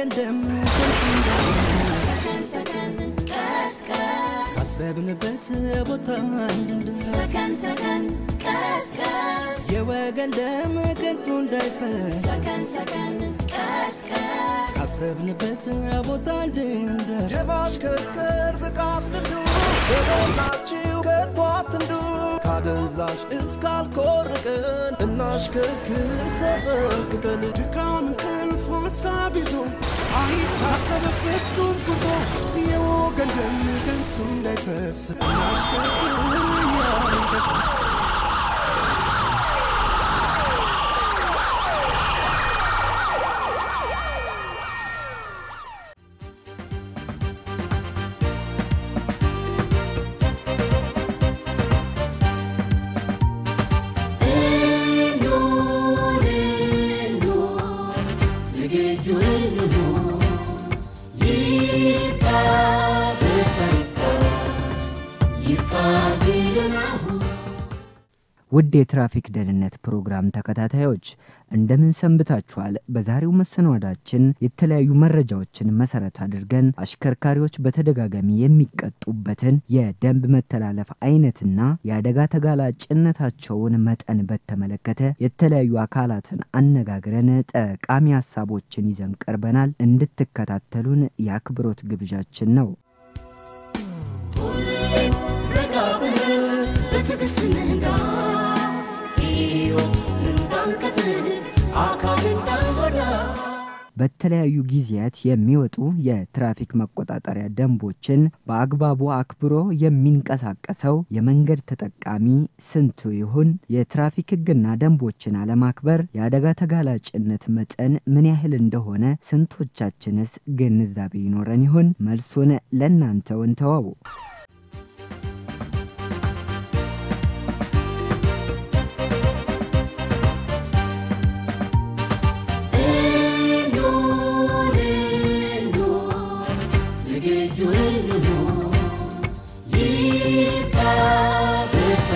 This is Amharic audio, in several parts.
የወገን ደም ከንቱ እንዳይፈስ ካሰብንበት ቦታ እንድንደርስ የወገን ደም ከንቱ እንዳይፈስ ካሰብንበት ቦታ እንድንደርስ የማሽከርከር ብቃት ልምዱ በሞላችሁ ከቶ አትንዱ ካደንዛዥ እስካልኮርቅን እናሽከርክር ተጠንቅቀን ድካም እንቅልፍ ሀሳብ ይዞ አይታሰብ ፍጹም ጉዞ የወገን ደም ከንቱ እንዳይፈስ እናሽከርክር እያልን ደስ ውድ የትራፊክ ደህንነት ፕሮግራም ተከታታዮች እንደምን ሰንብታችኋል? በዛሬው መሰናዷችን የተለያዩ መረጃዎችን መሰረት አድርገን አሽከርካሪዎች በተደጋጋሚ የሚቀጡበትን የደንብ መተላለፍ አይነትና የአደጋ ተጋላጭነታቸውን መጠን በተመለከተ የተለያዩ አካላትን አነጋግረን ጠቃሚ ሀሳቦችን ይዘን ቀርበናል። እንድትከታተሉን የአክብሮት ግብዣችን ነው። ረጋ ብለን በትዕግስት እንንዳ ሕይወት እንዳንቀጥል አካል እንዳንጎዳ በተለያዩ ጊዜያት የሚወጡ የትራፊክ መቆጣጠሪያ ደንቦችን በአግባቡ አክብሮ የሚንቀሳቀሰው የመንገድ ተጠቃሚ ስንቱ ይሁን? የትራፊክ ሕግና ደንቦችን አለማክበር የአደጋ ተጋላጭነት መጠን ምን ያህል እንደሆነ ስንቶቻችንስ ግንዛቤ ይኖረን ይሆን? መልሱን ለእናንተው እንተወው። ዝግጁ እንሁን ይብቃ በቃ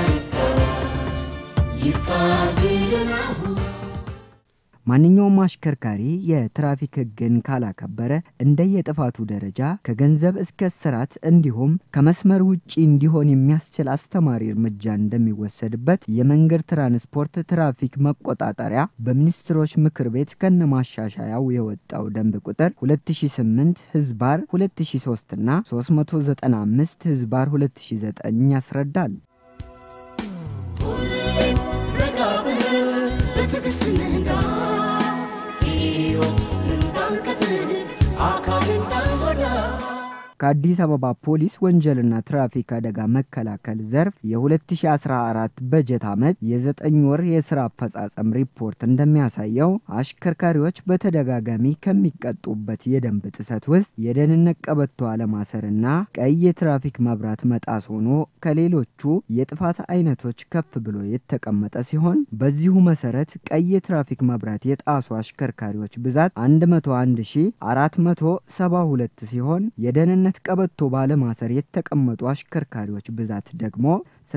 ይብቃ ቢልን አሁን ማንኛውም አሽከርካሪ የትራፊክ ሕግን ካላከበረ እንደየጥፋቱ ደረጃ ከገንዘብ እስከ እስራት እንዲሁም ከመስመር ውጪ እንዲሆን የሚያስችል አስተማሪ እርምጃ እንደሚወሰድበት የመንገድ ትራንስፖርት ትራፊክ መቆጣጠሪያ በሚኒስትሮች ምክር ቤት ከነማሻሻያው የወጣው ደንብ ቁጥር 2008 ህዝባር 2003 እና 395 ህዝባር 2009 ያስረዳል። ረጋ ብለን በትዕግስት እንንዳ ሕይወት እንዳንቀጥል አካል እንዳንጎዳ ከአዲስ አበባ ፖሊስ ወንጀልና ትራፊክ አደጋ መከላከል ዘርፍ የ2014 በጀት ዓመት የዘጠኝ ወር የስራ አፈጻጸም ሪፖርት እንደሚያሳየው አሽከርካሪዎች በተደጋጋሚ ከሚቀጡበት የደንብ ጥሰት ውስጥ የደህንነት ቀበቶ አለማሰርና ቀይ የትራፊክ መብራት መጣስ ሆኖ ከሌሎቹ የጥፋት አይነቶች ከፍ ብሎ የተቀመጠ ሲሆን በዚሁ መሰረት ቀይ የትራፊክ መብራት የጣሱ አሽከርካሪዎች ብዛት 101472 ሲሆን የደህንነት ቀበቶ ባለማሰር የተቀመጡ አሽከርካሪዎች ብዛት ደግሞ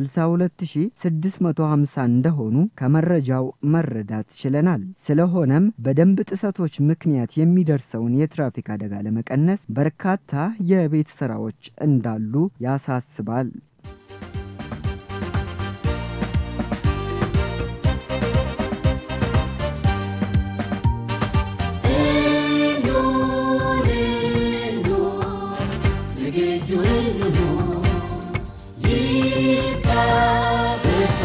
62650 እንደሆኑ ከመረጃው መረዳት ችለናል። ስለሆነም በደንብ ጥሰቶች ምክንያት የሚደርሰውን የትራፊክ አደጋ ለመቀነስ በርካታ የቤት ስራዎች እንዳሉ ያሳስባል። ዝግጁ እንሁን ይብቃ በቃ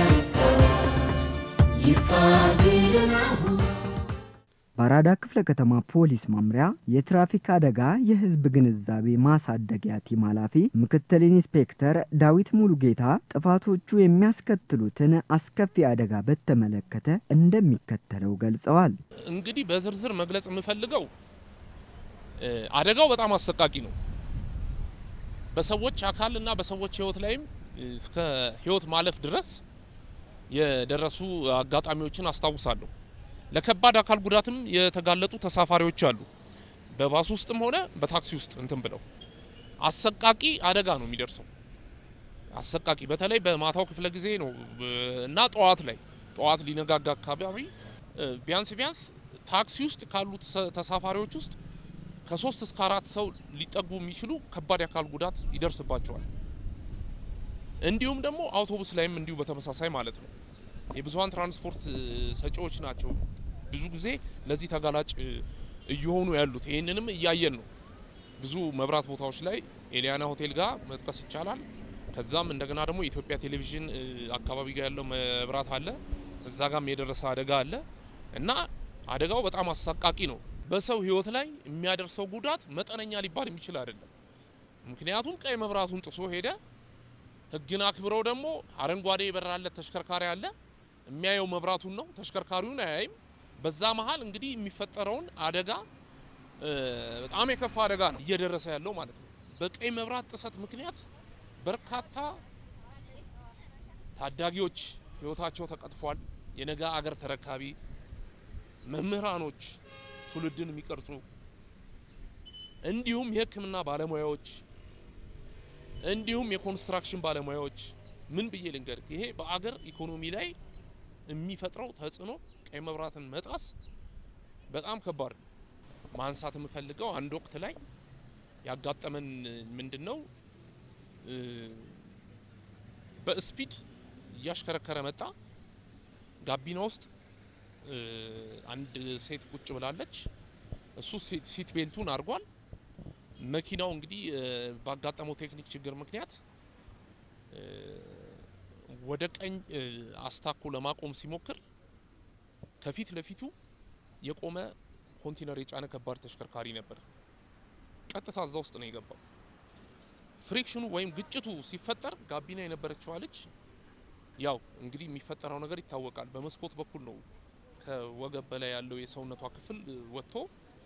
ይብቃ ቢልን አሁን በአራዳ ክፍለ ከተማ ፖሊስ መምሪያ የትራፊክ አደጋ የህዝብ ግንዛቤ ማሳደጊያ ቲም ኃላፊ ምክትል ኢንስፔክተር ዳዊት ሙሉጌታ ጥፋቶቹ የሚያስከትሉትን አስከፊ አደጋ በተመለከተ እንደሚከተለው ገልጸዋል። እንግዲህ በዝርዝር መግለጽ የምፈልገው እ አደጋው በጣም አሰቃቂ ነው። በሰዎች አካል እና በሰዎች ህይወት ላይም እስከ ህይወት ማለፍ ድረስ የደረሱ አጋጣሚዎችን አስታውሳለሁ። ለከባድ አካል ጉዳትም የተጋለጡ ተሳፋሪዎች አሉ። በባስ ውስጥም ሆነ በታክሲ ውስጥ እንትን ብለው አሰቃቂ አደጋ ነው የሚደርሰው። አሰቃቂ በተለይ በማታው ክፍለ ጊዜ ነው እ እና ጠዋት ላይ ጠዋት ሊነጋጋ አካባቢ እ ቢያንስ ቢያንስ ታክሲ ውስጥ ካሉት ተሳፋሪዎች ውስጥ ከሶስት እስከ አራት ሰው ሊጠጉ የሚችሉ ከባድ የአካል ጉዳት ይደርስባቸዋል። እንዲሁም ደግሞ አውቶቡስ ላይም እንዲሁ በተመሳሳይ ማለት ነው። የብዙሀን ትራንስፖርት እ፣ ሰጪዎች ናቸው ብዙ ጊዜ ለዚህ ተጋላጭ እ፣ እየሆኑ ያሉት። ይህንንም እያየን ነው። ብዙ መብራት ቦታዎች ላይ ኤሊያና ሆቴል ጋር መጥቀስ ይቻላል። ከዛም እንደገና ደግሞ የኢትዮጵያ ቴሌቪዥን እ፣ አካባቢ ጋር ያለው መብራት አለ። እዛ ጋም የደረሰ አደጋ አለ እና አደጋው በጣም አሳቃቂ ነው። በሰው ሕይወት ላይ የሚያደርሰው ጉዳት መጠነኛ ሊባል የሚችል አይደለም። ምክንያቱም ቀይ መብራቱን ጥሶ ሄደ። ሕግን አክብረው ደግሞ አረንጓዴ የበራለት ተሽከርካሪ አለ። የሚያየው መብራቱን ነው፣ ተሽከርካሪውን አያይም። በዛ መሀል እንግዲህ የሚፈጠረውን አደጋ እ፣ በጣም የከፋ አደጋ ነው እየደረሰ ያለው ማለት ነው። በቀይ መብራት ጥሰት ምክንያት በርካታ ታዳጊዎች ህይወታቸው ተቀጥፏል። የነገ አገር ተረካቢ መምህራኖች፣ ትውልድን የሚቀርጹ እንዲሁም የሕክምና ባለሙያዎች እንዲሁም የኮንስትራክሽን ባለሙያዎች ምን ብዬ ልንገር፣ ይሄ በአገር ኢኮኖሚ ላይ የሚፈጥረው ተጽዕኖ ቀይ መብራትን መጣስ በጣም ከባድ ነው። ማንሳት የምፈልገው አንድ ወቅት ላይ ያጋጠመን ምንድን ነው እ፣ በስፒድ እያሽከረከረ መጣ። ጋቢና ውስጥ እ፣ አንድ ሴት ቁጭ ብላለች። እሱ ሴት- ሲት ቤልቱን አድርጓል። መኪናው እንግዲህ እ፣ ባጋጠመው ቴክኒክ ችግር ምክንያት እ፣ ወደ ቀኝ እ፣ አስታኮ ለማቆም ሲሞክር ከፊት ለፊቱ የቆመ ኮንቴነር የጫነ ከባድ ተሽከርካሪ ነበር። ቀጥታ እዛ ውስጥ ነው የገባው። ፍሪክሽኑ ወይም ግጭቱ ሲፈጠር ጋቢና የነበረችዋ ልጅ ያው እንግዲህ የሚፈጠረው ነገር ይታወቃል። በመስኮት በኩል ነው ከወገብ በላይ ያለው የሰውነቷ ክፍል እ፣ ወጥቶ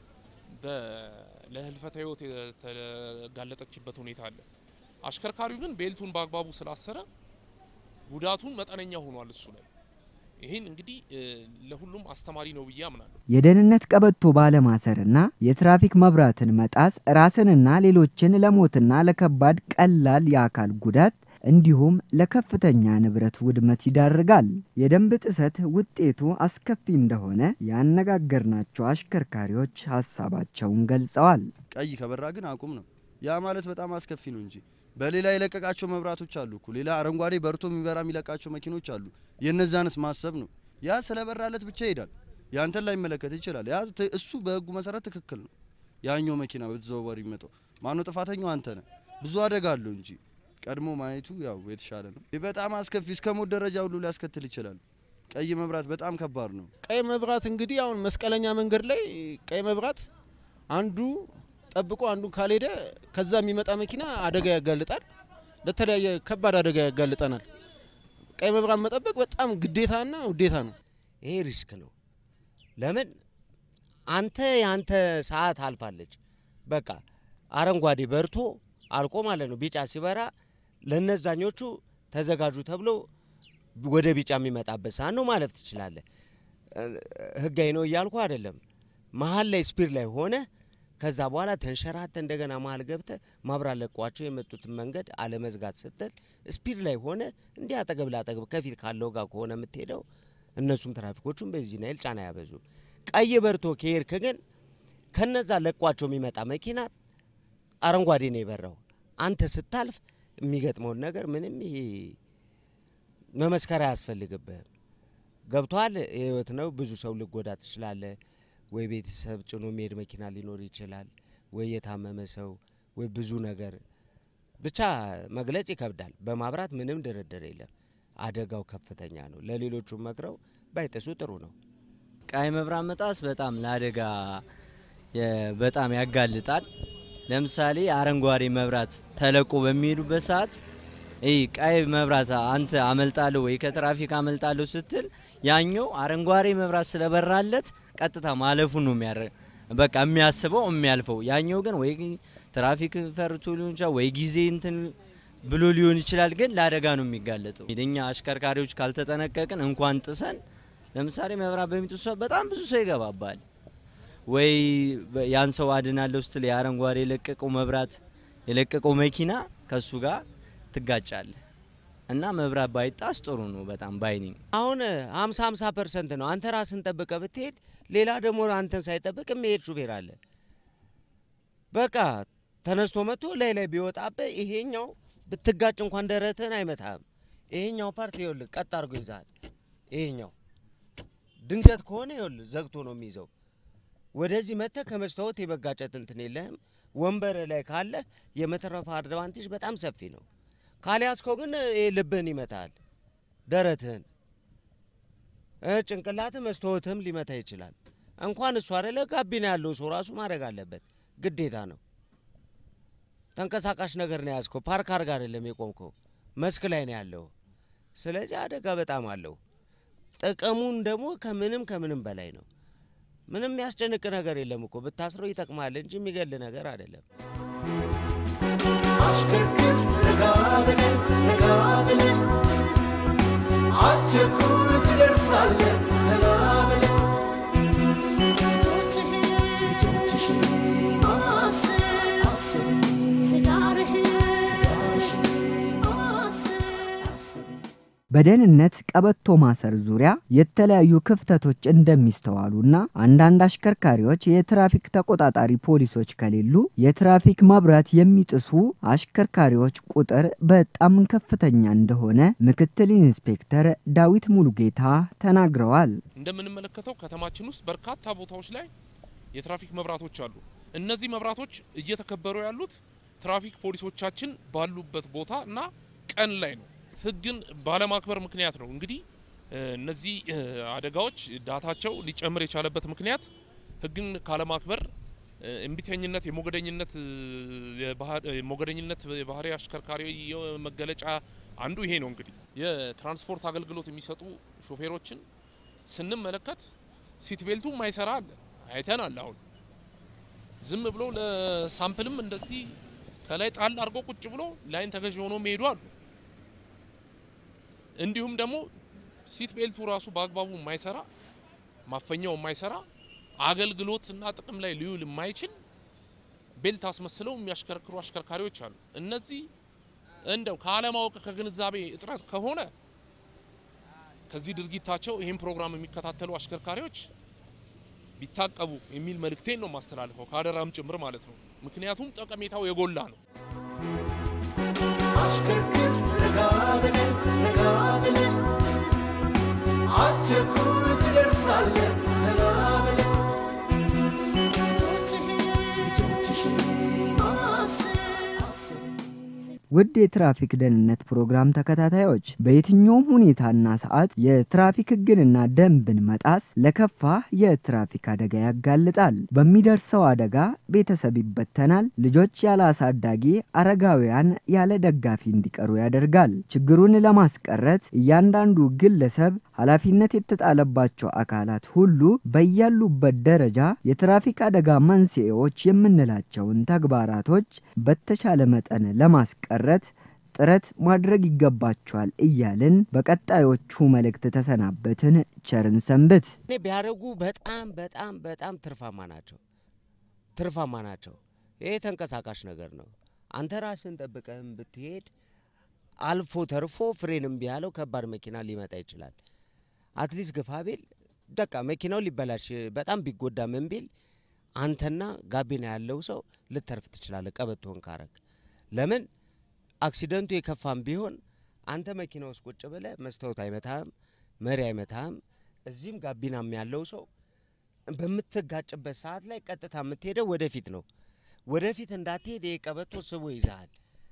በ- ለህልፈተ ህይወት የተጋለጠችበት ሁኔታ አለ። አሽከርካሪው ግን ቤልቱን በአግባቡ ስላሰረ ጉዳቱን መጠነኛ ሆኗል እሱ ላይ። ይህን እንግዲህ እ፣ ለሁሉም አስተማሪ ነው ብዬ አምናለሁ። የደህንነት ቀበቶ ባለማሰርና የትራፊክ መብራትን መጣስ ራስንና ሌሎችን ለሞትና ለከባድ ቀላል የአካል ጉዳት እንዲሁም ለከፍተኛ ንብረት ውድመት ይዳርጋል። የደንብ ጥሰት ውጤቱ አስከፊ እንደሆነ ያነጋገርናቸው አሽከርካሪዎች ሀሳባቸውን ገልጸዋል። ቀይ ከበራ ግን አቁም ነው። ያ ማለት በጣም አስከፊ ነው እንጂ በሌላ የለቀቃቸው መብራቶች አሉ እኮ ሌላ አረንጓዴ በርቶ የሚበራ የሚለቃቸው መኪኖች አሉ። የነዛንስ ማሰብ ነው። ያ ስለበራለት ብቻ ይሄዳል። ያንተን ላይ መለከት ይችላል። ያ ት- እሱ በህጉ መሰረት ትክክል ነው። ያኛው መኪና በተዘዋዋሪ የሚመጣው ማነው ጥፋተኛው? አንተ ነህ። ብዙ አደጋ አለው እንጂ ቀድሞ ማየቱ ያው የተሻለ ነው። ይህ በጣም አስከፊ እስከ ሞት ደረጃ ሁሉ ሊያስከትል ይችላል። ቀይ መብራት በጣም ከባድ ነው። ቀይ መብራት እንግዲህ አሁን መስቀለኛ መንገድ ላይ ቀይ መብራት አንዱ ጠብቆ አንዱ ካልሄደ ከዛ የሚመጣ መኪና አደጋ ያጋልጣል፣ ለተለያየ ከባድ አደጋ ያጋልጠናል። ቀይ መብራት መጠበቅ በጣም ግዴታና ውዴታ ነው። ይሄ ሪስክ ነው። ለምን አንተ የአንተ ሰዓት አልፋለች። በቃ አረንጓዴ በርቶ አልቆ ማለት ነው። ቢጫ ሲበራ ለነዛኞቹ ተዘጋጁ ተብሎ ወደ ቢጫ የሚመጣበት ሰዓት ነው። ማለፍ ትችላለህ። እ፣ ህጋዊ ነው እያልኩ አይደለም። መሀል ላይ ስፒድ ላይ ሆነ ከዛ በኋላ ተንሸራተ እንደገና መሀል ገብተ ማብራት ለቋቸው የመጡትን መንገድ አለመዝጋት ስትል ስፒድ ላይ ሆነ እንዲህ አጠገብ ላጠገብ ከፊት ካለው ጋር ከሆነ የምትሄደው እነሱም ትራፊኮቹም በዚህ ናይል ጫና ያበዙ። ቀይ በርቶ ከሄድክ ግን ከነዛ ለቋቸው የሚመጣ መኪና አረንጓዴ ነው የበራው። አንተ ስታልፍ የሚገጥመውን ነገር ምንም ይሄ መመስከር አያስፈልግብህም። ገብቷል። ህይወት ነው። ብዙ ሰው ልጎዳ ትችላለህ። ወይ ቤተሰብ ጭኖ የሚሄድ መኪና ሊኖር ይችላል፣ ወይ የታመመ ሰው፣ ወይ ብዙ ነገር ብቻ መግለጽ ይከብዳል። በማብራት ምንም ድርድር የለም። አደጋው ከፍተኛ ነው። ለሌሎቹ መክረው ባይጥሱ ጥሩ ነው። ቀይ መብራት መጣስ በጣም ለአደጋ የ- በጣም ያጋልጣል። ለምሳሌ አረንጓዴ መብራት ተለቆ በሚሄዱበት ሰዓት ይህ ቀይ መብራት አንተ አመልጣለሁ ወይ ከትራፊክ አመልጣለሁ ስትል ያኛው አረንጓዴ መብራት ስለበራለት ቀጥታ ማለፉን ነው የሚያረ በቃ የሚያስበው የሚያልፈው። ያኛው ግን ወይ ትራፊክ ፈርቶ ሊሆን ይችላል ወይ ጊዜ እንትን ብሎ ሊሆን ይችላል። ግን ለአደጋ ነው የሚጋለጠው። እኛ አሽከርካሪዎች ካልተጠነቀቅን እንኳን ጥሰን ለምሳሌ መብራት በሚጥሱ ሰዓት በጣም ብዙ ሰው ይገባባል። ወይ በ- ያን ሰው አድናለሁ ስትል የአረንጓዴ የለቀቀው መብራት የለቀቀው መኪና ከሱ ጋር ትጋጫለህ እና መብራት ባይጣስ ጥሩ ነው በጣም ባይኒኝ አሁን 50 50 ፐርሰንት ነው። አንተ ራስን ጠብቀ ብትሄድ፣ ሌላ ደግሞ አንተን ሳይጠብቅ የሚሄድ ሹፌር አለ። በቃ ተነስቶ መጥቶ ላይ ላይ ቢወጣብህ ይሄኛው ብትጋጭ እንኳን ደረትህን አይመታህም። ይሄኛው ፓርት ይኸውልህ ቀጥ አድርጎ ይዛል። ይሄኛው ድንገት ከሆነ ይኸውልህ ዘግቶ ነው የሚይዘው። ወደዚህ መጥተህ ከመስታወት የመጋጨት እንትን የለህም። ወንበር ላይ ካለህ የመተረፍ አድቫንቴጅ በጣም ሰፊ ነው። ካልያዝከው ግን ይሄ ልብህን ይመታል፣ ደረትህን፣ እ ጭንቅላትህ መስታወትህም ሊመታ ይችላል። እንኳን እሱ አይደለ ጋቢና ያለው ሰው ራሱ ማድረግ አለበት፣ ግዴታ ነው። ተንቀሳቃሽ ነገር ነው የያዝከው፣ ፓርክ አድርግ አይደለም የቆምከው፣ መስክ ላይ ነው ያለው። ስለዚህ አደጋ በጣም አለው። ጥቅሙን ደግሞ ከምንም ከምንም በላይ ነው። ምንም የሚያስጨንቅ ነገር የለም እኮ ብታስረው ይጠቅማል እንጂ የሚገል ነገር አይደለም። አሽከርክር ረጋ ብለን ረጋ ብለን አትቸኩል ትደርሳለህ ዘና ብለን ልጆችሽን አስቢ በደህንነት ቀበቶ ማሰር ዙሪያ የተለያዩ ክፍተቶች እንደሚስተዋሉና አንዳንድ አሽከርካሪዎች የትራፊክ ተቆጣጣሪ ፖሊሶች ከሌሉ የትራፊክ መብራት የሚጥሱ አሽከርካሪዎች ቁጥር በጣም ከፍተኛ እንደሆነ ምክትል ኢንስፔክተር ዳዊት ሙሉጌታ ተናግረዋል። እንደምንመለከተው ከተማችን ውስጥ በርካታ ቦታዎች ላይ የትራፊክ መብራቶች አሉ። እነዚህ መብራቶች እየተከበሩ ያሉት ትራፊክ ፖሊሶቻችን ባሉበት ቦታ እና ቀን ላይ ነው። ሕግን ባለማክበር ምክንያት ነው እንግዲህ እ፣ እነዚህ እ፣ አደጋዎች ዳታቸው ሊጨምር የቻለበት ምክንያት ሕግን ካለማክበር እ፣ እምቢተኝነት፣ የሞገደኝነት እ፣ የባህር- እ፣ ሞገደኝነት የባህሪ አሽከርካሪ መገለጫ አንዱ ይሄ ነው። እንግዲህ የትራንስፖርት አገልግሎት የሚሰጡ ሾፌሮችን ስንመለከት ሲት ቤልቱ ማይሰራ አለ አይተናል። አሁን ዝም ብሎ ለሳምፕልም እንደዚህ ከላይ ጣል አድርጎ ቁጭ ብሎ ላይን ተገዥ ሆኖ የሚሄዱ አሉ። እንዲሁም ደግሞ ሲት ቤልቱ ራሱ በአግባቡ የማይሰራ ማፈኛው የማይሰራ አገልግሎትና ጥቅም ላይ ሊውል የማይችል ቤልት አስመስለው የሚያሽከረክሩ አሽከርካሪዎች አሉ። እነዚህ እንደው ከአለማወቅ ከግንዛቤ እጥረት ከሆነ ከዚህ ድርጊታቸው ይህን ፕሮግራም የሚከታተሉ አሽከርካሪዎች ቢታቀቡ የሚል መልእክቴን ነው ማስተላልፈው ከአደራም ጭምር ማለት ነው። ምክንያቱም ጠቀሜታው የጎላ ነው። አሽከርክር ረጋ ብለን ረጋ ብለን አትቸኩል ትደርሳለህ ዘና ብለን ልጆችሽን አስቢ ውድ የትራፊክ ደህንነት ፕሮግራም ተከታታዮች በየትኛውም ሁኔታና ሰዓት የትራፊክ ሕግንና ደንብን መጣስ ለከፋ የትራፊክ አደጋ ያጋልጣል። በሚደርሰው አደጋ ቤተሰብ ይበተናል፣ ልጆች ያለ አሳዳጊ፣ አረጋውያን ያለ ደጋፊ እንዲቀሩ ያደርጋል። ችግሩን ለማስቀረት እያንዳንዱ ግለሰብ ኃላፊነት የተጣለባቸው አካላት ሁሉ በያሉበት ደረጃ የትራፊክ አደጋ መንስኤዎች የምንላቸውን ተግባራቶች በተቻለ መጠን ለማስቀረት ጥረት ማድረግ ይገባቸዋል እያልን በቀጣዮቹ መልእክት ተሰናበትን። ቸርን ሰንብት። እኔ ቢያደርጉ በጣም በጣም በጣም ትርፋማ ናቸው ትርፋማ ናቸው። ይሄ ተንቀሳቃሽ ነገር ነው። አንተ ራስን ጠብቀህም ብትሄድ አልፎ ተርፎ ፍሬን እምቢ ያለው ከባድ መኪና ሊመጣ ይችላል። አትሊስት ግፋቤል በቃ መኪናው ሊበላሽ በጣም ቢጎዳ ምን ቢል አንተና ጋቢና ያለው ሰው ልተርፍ ትችላለህ፣ ቀበቶን ካረግ። ለምን አክሲደንቱ የከፋም ቢሆን አንተ መኪና ውስጥ ቁጭ ብለህ መስታወት አይመታህም፣ መሪ አይመታህም። እዚህም ጋቢናም ያለው ሰው በምትጋጭበት ሰዓት ላይ ቀጥታ የምትሄደው ወደፊት ነው። ወደፊት እንዳትሄድ ይሄ ቀበቶ ስቦ ይዛሃል።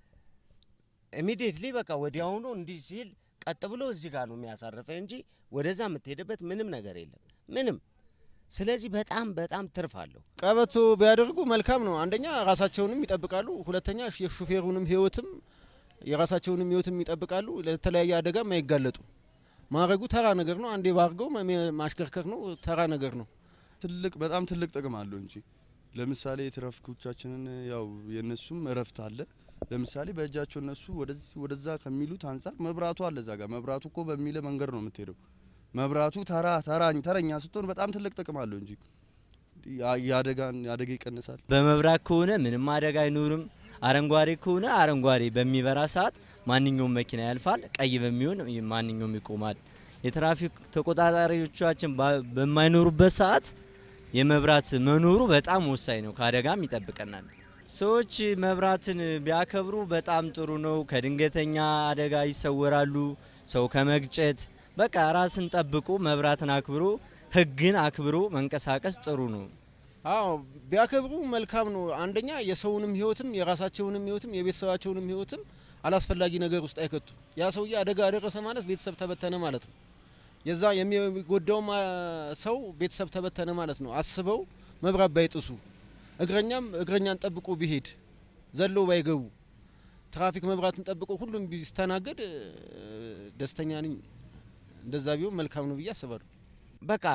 ኢሚዲየትሊ በቃ ወዲያውኑ እንዲህ ሲል ቀጥ ብሎ እዚህ ጋር ነው የሚያሳርፈህ እንጂ ወደዛ የምትሄድበት ምንም ነገር የለም ምንም። ስለዚህ በጣም በጣም ትርፍ አለው። ቀበቶ ቢያደርጉ መልካም ነው። አንደኛ ራሳቸውንም ይጠብቃሉ፣ ሁለተኛ የሹፌሩንም ህይወትም የራሳቸውንም ህይወትም ይጠብቃሉ። ለተለያየ አደጋም አይጋለጡ። ማድረጉ ተራ ነገር ነው። አንዴ ባርገው መ- ማሽከርከር ነው፣ ተራ ነገር ነው። ትልቅ በጣም ትልቅ ጥቅም አለው እንጂ ለምሳሌ የትራፊኮቻችንን ያው የነሱም እረፍት አለ። ለምሳሌ በእጃቸው እነሱ ወደዚህ ወደዛ ከሚሉት አንጻር መብራቱ አለ እዛ ጋር መብራቱ እኮ በሚለ መንገድ ነው የምትሄደው። መብራቱ ተራ ተራኝ ተረኛ ስትሆን በጣም ትልቅ ጥቅም አለው እንጂ ያ- የአደጋን አደጋ ይቀንሳል። በመብራት ከሆነ ምንም አደጋ አይኖርም። አረንጓዴ ከሆነ አረንጓዴ በሚበራ ሰዓት ማንኛውም መኪና ያልፋል። ቀይ በሚሆን ማንኛውም ይቆማል። የትራፊክ ተቆጣጣሪዎቻችን ባ- በማይኖሩበት ሰዓት የመብራት መኖሩ በጣም ወሳኝ ነው። ከአደጋም ይጠብቀናል። ሰዎች መብራትን ቢያከብሩ በጣም ጥሩ ነው። ከድንገተኛ አደጋ ይሰወራሉ፣ ሰው ከመግጨት። በቃ ራስን ጠብቁ፣ መብራትን አክብሮ፣ ህግን አክብሮ መንቀሳቀስ ጥሩ ነው። አዎ ቢያከብሩ መልካም ነው። አንደኛ የሰውንም ህይወትም የራሳቸውንም ህይወትም የቤተሰባቸውንም ህይወትም አላስፈላጊ ነገር ውስጥ አይከቱም። ያ ሰውዬ አደጋ አደረሰ ማለት ቤተሰብ ተበተነ ማለት ነው። የዛ የሚጎዳውም አ፣ ሰው ቤተሰብ ተበተነ ማለት ነው። አስበው መብራት ባይጥሱ፣ እግረኛም እግረኛን ጠብቆ ቢሄድ፣ ዘለው ባይገቡ፣ ትራፊክ መብራትን ጠብቆ ሁሉም ቢስተናገድ እ፣ ደስተኛ ነኝ። እንደዛ ቢሆን መልካም ነው ብዬ አስባለሁ። በቃ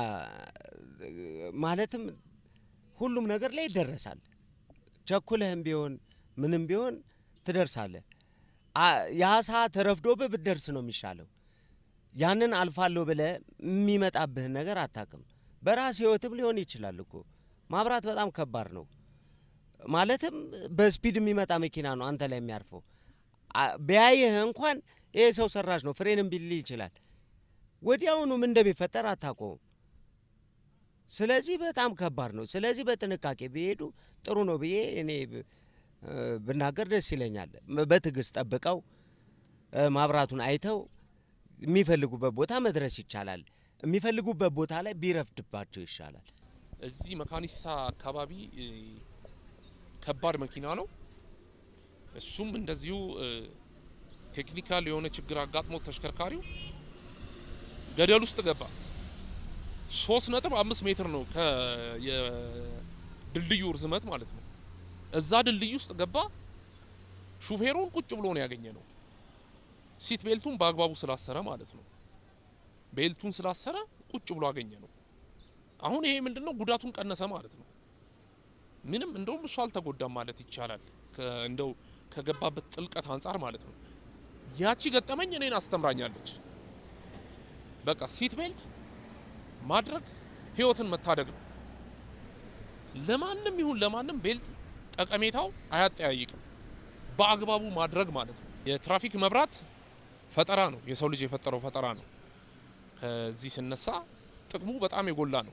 ማለትም ሁሉም ነገር ላይ ይደረሳል። ቸኩለህም ቢሆን ምንም ቢሆን ትደርሳለህ። አ- ያ ሰዓት ረፍዶብህ ብትደርስ ነው የሚሻለው። ያንን አልፋለሁ ብለህ የሚመጣብህን ነገር አታውቅም። በራስ ህይወትም ሊሆን ይችላል እኮ ማብራት በጣም ከባድ ነው። ማለትም በስፒድ የሚመጣ መኪና ነው አንተ ላይ የሚያርፈው። አ- ቢያይህ እንኳን ይሄ ሰው ሰራሽ ነው ፍሬንም ቢል ይችላል። ወዲያውኑ ምን እንደሚፈጠር አታውቀውም። ስለዚህ በጣም ከባድ ነው። ስለዚህ በጥንቃቄ ቢሄዱ ጥሩ ነው ብዬ እኔ ብ- እ ብናገር ደስ ይለኛል። ም- በትዕግስት ጠብቀው እ ማብራቱን አይተው የሚፈልጉበት ቦታ መድረስ ይቻላል። የሚፈልጉበት ቦታ ላይ ቢረፍድባቸው ይሻላል። እዚህ መካኒሳ አካባቢ እ፣ ከባድ መኪና ነው። እሱም እንደዚሁ እ፣ ቴክኒካል የሆነ ችግር አጋጥሞት ተሽከርካሪው ገደል ውስጥ ገባ። ሶስት ነጥብ አምስት ሜትር ነው ከድልድዩ ርዝመት ማለት ነው። እዛ ድልድይ ውስጥ ገባ። ሹፌሩን ቁጭ ብሎ ነው ያገኘ ነው። ሲት ቤልቱን በአግባቡ ስላሰረ ማለት ነው። ቤልቱን ስላሰረ ቁጭ ብሎ አገኘ ነው። አሁን ይሄ ምንድነው ጉዳቱን ቀነሰ ማለት ነው። ምንም እንደውም እሱ አልተጎዳም ማለት ይቻላል። ከ- እንደው ከገባበት ጥልቀት አንጻር ማለት ነው። ያቺ ገጠመኝ እኔን አስተምራኛለች። በቃ ሲት ቤልት ማድረግ ህይወትን መታደግ ነው። ለማንም ይሁን ለማንም ቤልት ጠቀሜታው አያጠያይቅም። በአግባቡ ማድረግ ማለት ነው። የትራፊክ መብራት ፈጠራ ነው። የሰው ልጅ የፈጠረው ፈጠራ ነው። ከዚህ ስነሳ ጥቅሙ በጣም የጎላ ነው።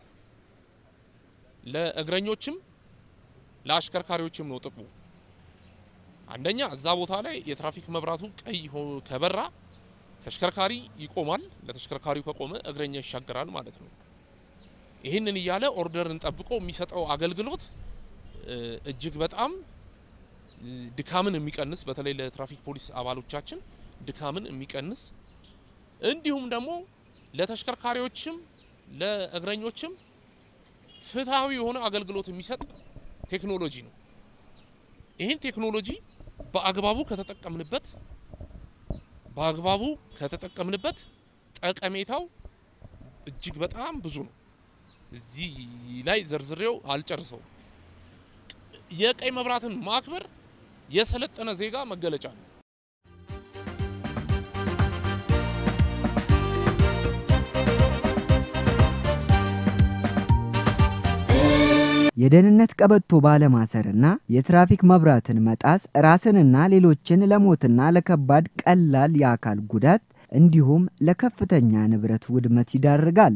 ለእግረኞችም ለአሽከርካሪዎችም ነው ጥቅሙ። አንደኛ እዛ ቦታ ላይ የትራፊክ መብራቱ ቀይ ሆ- ከበራ ተሽከርካሪ ይቆማል። ለተሽከርካሪው ከቆመ እግረኛ ይሻገራል ማለት ነው። ይህንን እያለ ኦርደርን ጠብቆ የሚሰጠው አገልግሎት እ፣ እጅግ በጣም እ፣ ድካምን የሚቀንስ በተለይ ለትራፊክ ፖሊስ አባሎቻችን ድካምን የሚቀንስ እንዲሁም ደግሞ ለተሽከርካሪዎችም ለእግረኞችም ፍትሐዊ የሆነ አገልግሎት የሚሰጥ ቴክኖሎጂ ነው። ይህን ቴክኖሎጂ በአግባቡ ከተጠቀምንበት በአግባቡ ከተጠቀምንበት ጠቀሜታው እጅግ በጣም ብዙ ነው። እዚህ ላይ ዘርዝሬው አልጨርሰውም። የቀይ መብራትን ማክበር የሰለጠነ ዜጋ መገለጫ ነው። የደህንነት ቀበቶ ባለማሰርና የትራፊክ መብራትን መጣስ ራስንና ሌሎችን ለሞትና ለከባድ ቀላል የአካል ጉዳት እንዲሁም ለከፍተኛ ንብረት ውድመት ይዳርጋል።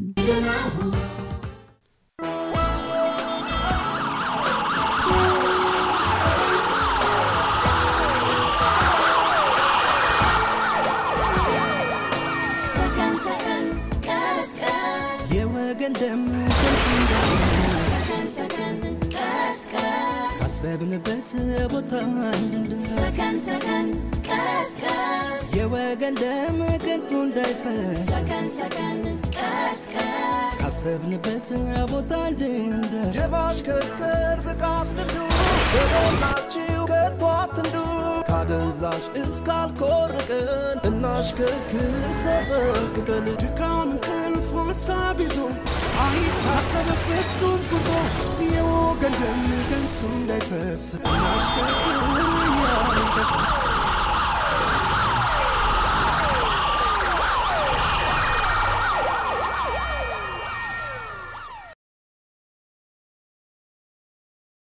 ሰከን ሰከን ቀስ ቀስ የወገን ደም ከንቱ እንዳይፈስ ሰከን ሰከን ቀስ ቀስ ካሰብንበት ቦታ እንድንደርስ ሰከን ሰከን ቀስ ቀስ የወገን ደም ከንቱ እንዳይፈስ ሰከን ሰከን ቀስ ቀስ ካሰብንበት ቦታ እንድንደርስ የማሽከርከር ብቃት ልምዱ በሞላችሁ ከቶ አትንዱ ካደንዛዥ እስካልኮርቅን እናሽከርክር ተጠንቅቀን ድካም እንቅልፍ ሀሳብ ይዞ አይታሰብ ፍጹም ጉዞ የወገን ደም ከንቱ እንዳይፈስ እናሽከርክር